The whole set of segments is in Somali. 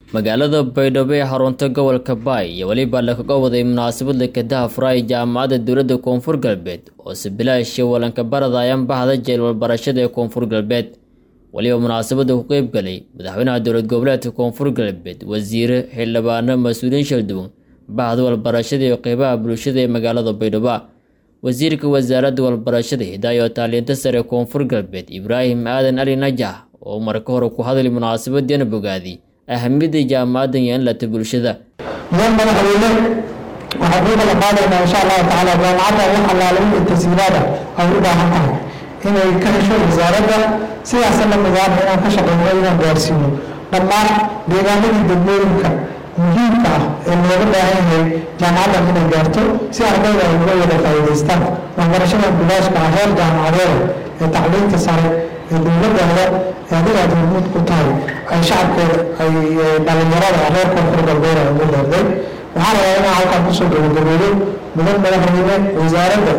magaalada baydhabo ee xarunta gobolka baay iyo weliba lakaga waday munaasabad lakadaha furaaya jaamacadda dowladda koonfur galbeed oo sibilaasha walanka baradayaan bahda jeel walbarashada ee koonfur galbeed weliba munaasabadda ku qeyb galay madaxweynaha dowlad goboleedka koonfur galbeed wasiire xildhibaano mas-uuliyiin shalduwan bahda walbarashada iyo qeybaha bulshada ee magaalada baydhabo wasiirka wasaaradda walbarashada hidaayo taalinta sare koonfur galbeed ibraahim aadan ali najax oo marka hore ku hadlay munaasabadiina bogaadi ahamiyadda jaamacaddan yeelanlata bulshada mudan madaxweyne waxaan kuu kala qaadaynaa insha allahu tacaala jaamacadda wax allaale wixii tashiilaada ay u baahan tahay inay ka hesho wasaaradda sidaasa la midaana inaan ka shaqeyno inaan gaarsiino dhammaan deegaanadii degmooyinka muhiimka ah ee looga baahan yahay jaamacaddan inay gaarto si ardayda ay uga wada faa'iidaystaan waxbarashada bilaashka ah heer jaamacadeeda ee tacliinta sare ee dowladdaada ee adiga aad hormuud ku tahay ay shacabkeeda ay dhalinyarada reer koonfur galbeed ay ugu leerday waxaa rabaa inaan halkaan kusoo gabagabeeyo mudan madaxweyne wasaaradda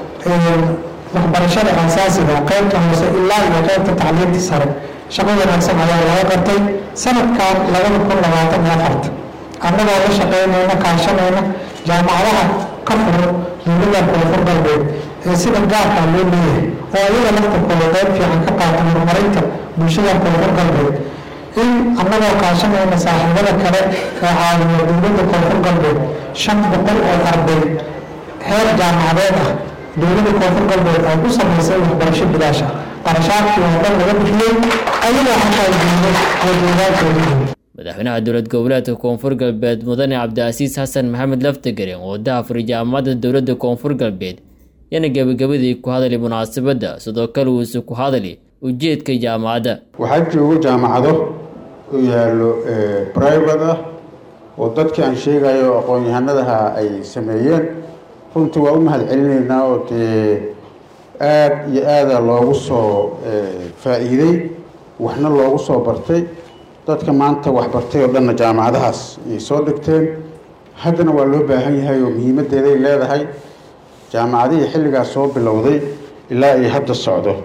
waxbarashada aasaasiga qaybta hoose ilaa iyo qaybta tacliinta sare shaqo wanaagsan ayaa laga qabtay sanadkan labada kun labaatan iyo afarta annagoo la shaqeynayna kaashanayna jaamacadaha ka furo dowladda koonfur galbeed ee sida gaarka loo leeyahay oo ayaga laftarkooda qayb fiican ka qaata horumarinta bulshada koonfur galbeed in annagoo kaashanayna saaxiibada kale ee caawiya dowladda koonfur galbeed shan boqol oo arday heer jaamacadeed ah dowladda koonfur galbeed ay ku samaysay waxbarasho bilaasha qarashaadkii oo dhan laga bixiyey ayagoo xataa diiday oo deegaankoodii madaxweynaha dowlad goboleedka koonfur galbeed mudane cabdicasiis xasan maxamed laftegaren oo dahafuray jaamacadda dowladda koonfur galbeed yana gebagabadii ku hadlay munaasabadda sidoo kale uuse ku hadlay ujeedka jaamacadda waxaa joogo jaamacado u yaallo brivate ah oo dadkii aan sheegayo aqoon-yahanadaha ay sameeyeen runtii waa u mahad celinaynaa oo dee aada iyo aada loogu soo faa-iiday waxna loogu soo bartay dadka maanta waxbartay oo dhanna jaamacadahaas ayay soo dhigteen haddana waa loo baahan yahay oo muhiimaddeeday leedahay jaamacadihii xilligaas soo bilowday ilaa ay hadda socdo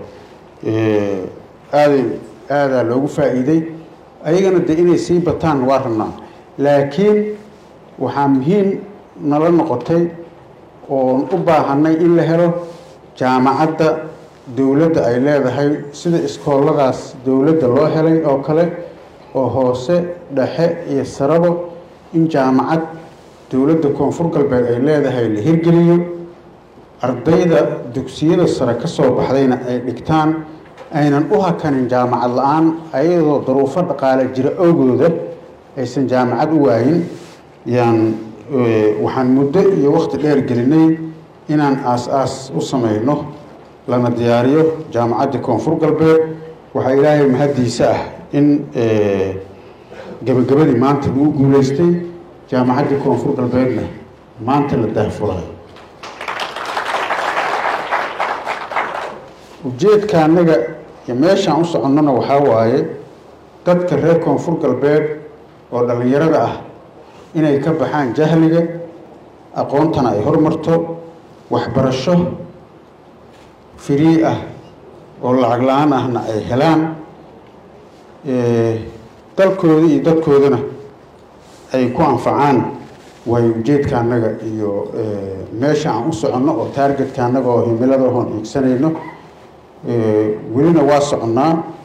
aaday aadaa loogu faa-iiday ayagana dee inay sii bataan waa rabnaa laakiin waxaa muhiim nala noqotay oon u baahanay in la helo jaamacadda dowladda ay leedahay sida iskooladaas dowladda loo helay oo kale oo hoose dhexe iyo sarabo in jaamacad dowladda koonfur galbeed ay leedahay la hirgeliyo ardayda dugsiyada sare ka soo baxdayna ay dhigtaan aynan u hakanin jaamacad la-aan ayadoo daruufo dhaqaale jira awgooda aysan jaamacad u waayin yaan waxaan muddo iyo waqti dheer gelinay inaan aas-aas u samayno lana diyaariyo jaamacadda koonfur galbeed waxaa ilaahay mahaddiisa ah in gebagabadii maanta lagu guuleystay jaamacaddii koonfur galbeedna maanta la daahfurayo ujeedka annaga iyo meeshaan u soconnona waxaa waaye dadka reer koonfur galbeed oo dhallinyarada ah inay ka baxaan jahliga aqoontana ay hormarto waxbarasho firii ah oo lacag la-aan ahna ay helaan dalkooda iyo dadkoodana ay ku anfacaan waayo ujeedka annaga iyo meesha aan u soconno oo taargetka annaga oo himilada hoon hiigsanayno welina waa soconnaa